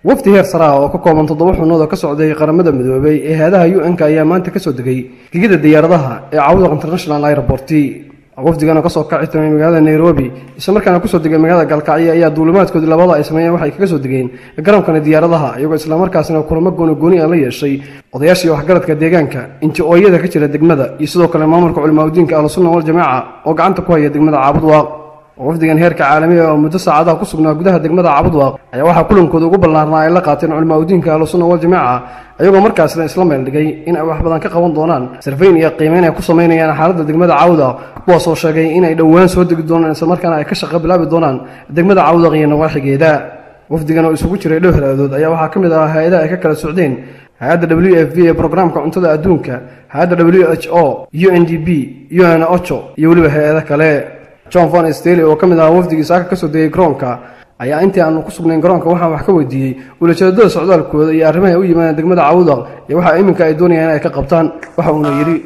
wafdi heer sare ah oo ka kooban toddoba xubnood oo ka socday qaramada midoobay ee hay-adaha u n-ka ayaa maanta kasoo degay gegida diyaaradaha ee cawdaq international airport wafdigan oo kasoo kaci timay magaalada nairobi isla markaana kusoo degay magaalada galkacyo ayaa duulimaadkoodii labada ay sameeyeen waxay kaga soo degeen garonkana diyaaradaha iyagoo islamarkaasina kulamo gooni gooni a la yeeshay odayaashii waxgaradka deegaanka inji-ooyada ka jira degmada iyo sidoo kale maamulka culimaadudiinka ahlusunna waljamaaca oo gacanta ku haya degmada caabudwaaq wafdigan heerka caalamiga oo muddo saacadaha ku sugnaa gudaha degmada caabudwaaq ayaa waxaa kulankooda ugu ballaarnaa ay la qaateen culimaadudiinka ahlusunna waljamaaca ayagoo markaasna isla meel dhigay in ay wax badan ka qaban doonaan sarfayn iyo qiimeyn ay ku samaynayaan xaaladda degmada caawdaq kuwaasoo sheegay inay dhowaan soo degi doonaan islamarkaana ay ka shaqo bilaabi doonaan degmada caawdaq iyo nawaaxigeeda wafdigan oo isugu jiray dhow halaadood ayaa waxaa ka mid ahaa hay-adaha ay ka kala socdeen hay-adda w f v ee brograamka cuntada adduunka hay-adda w h o u n d b u n ocho iyo weliba hay-ado kale john von stely oo ka mid ahaa wafdigii saaka kasoo degay garoonka ayaa intii aanu ku sugnayn garoonka waxaan wax ka weydiiyey ulajeedada socdaalkooda iyo arrimaha u yimaadeen degmada caawudaq iyo waxa iminka ay doonayaan in ay ka qabtaan waxa uuna yidhi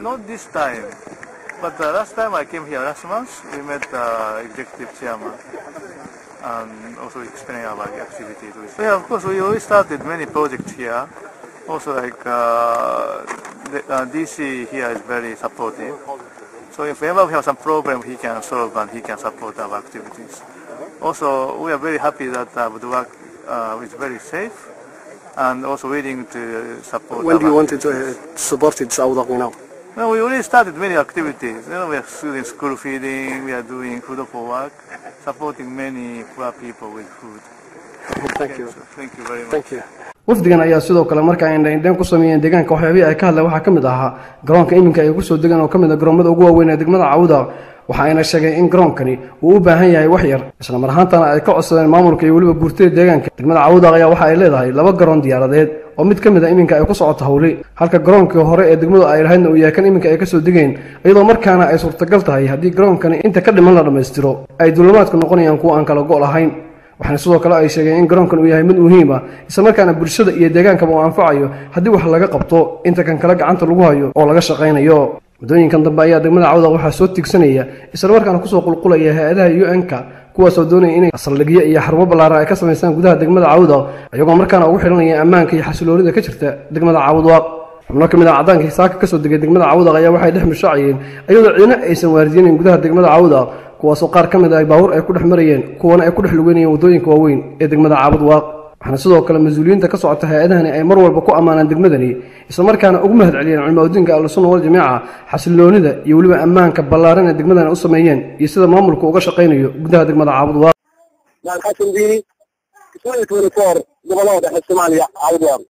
But uh, last time I came here last month, we met the executive chairman and also explained about the activities. Yeah, of course, we always started many projects here. Also, like uh, the, uh, DC here is very supportive. So if ever we have some problem, he can solve and he can support our activities. Also, we are very happy that uh, the work uh, is very safe and also willing to support. when do our you want to activities. uh, support it caawdaq now No, we already started many activities. You know, we are doing school feeding, we are doing food for work, supporting many poor people with food. thank you So, thank you very much. thank you wafdigan ayaa sidoo kale marka ay indhaindhayn ku sameeyeen deegaanka waxyaabihii ay ka hadleen waxaa ka mid ahaa garoonka iminka ay kusoo degaan oo ka mid ah garoomada ugu waaweyn ee degmada caawuda waxa ayna sheegeen in garoonkani uu u baahan yahay wax yar isla mar ahaantana ay ka codsadeen maamulka iyo weliba guurtada deegaanka degmada caawuda ayaa waxa ay leedahay laba garoon diyaaradeed oo mid ka mid a iminka ay ku socoto hawli halka garoonkii hore ee degmadu ay lahaydna uu yahay kan iminka ay kasoo degeen iyadoo markaana ay suurtagal tahay haddii garoonkani inta ka dhiman la dhammaystiro ay duulimaadku noqonayaan kuwa aan kala go' lahayn waxaana sidoo kale ay sheegeen in garoonkan uu yahay mid muhiim ah islamarkaana bulshada iyo deegaankaba uu anfacayo haddii wax laga qabto inta kan kale gacanta lagu hayo oo laga shaqaynayo muddooyinkan dambe ayaa degmada cawdaq waxaa soo tigsanaya islamarkaana kusoo qulqulaya hay-adaha u n-ka kuwaasoo doonaya inay saldhigyo iyo xarumo ballaaran ay ka samaystaan gudaha degmada caawdaq iyagoo markaana ugu xidhanaya ammaanka iyo xasiloonida ka jirta degmada caawdaq xubno ka mid ah cadaankii saaka kasoo degay degmada caawdaq ayaa waxay dhex mishaaciyeen iyadoo ciidna aysan waardiyanayn gudaha degmada caawdaq kuwaasoo qaar ka mid ah baawur ay ku dhex marayeen kuwana ay ku dhex lugeynayeen waddooyinka waaweyn ee degmada caabudwaaq waxaana sidoo kale mas-uuliyiinta ka socota hay-adahani ay mar walba ku ammaanaan degmadani islamarkaana ugu mahad celiyeen culimaadudiinka ahlusunna waljamaaca xasiloonida iyo weliba ammaanka ballaaran ee degmadani u sameeyeen iyo sida maamulku uga shaqaynayo gudaha degmada caabudwaaq xasan diini gobolada dhexe soomaaliya caawdwaaq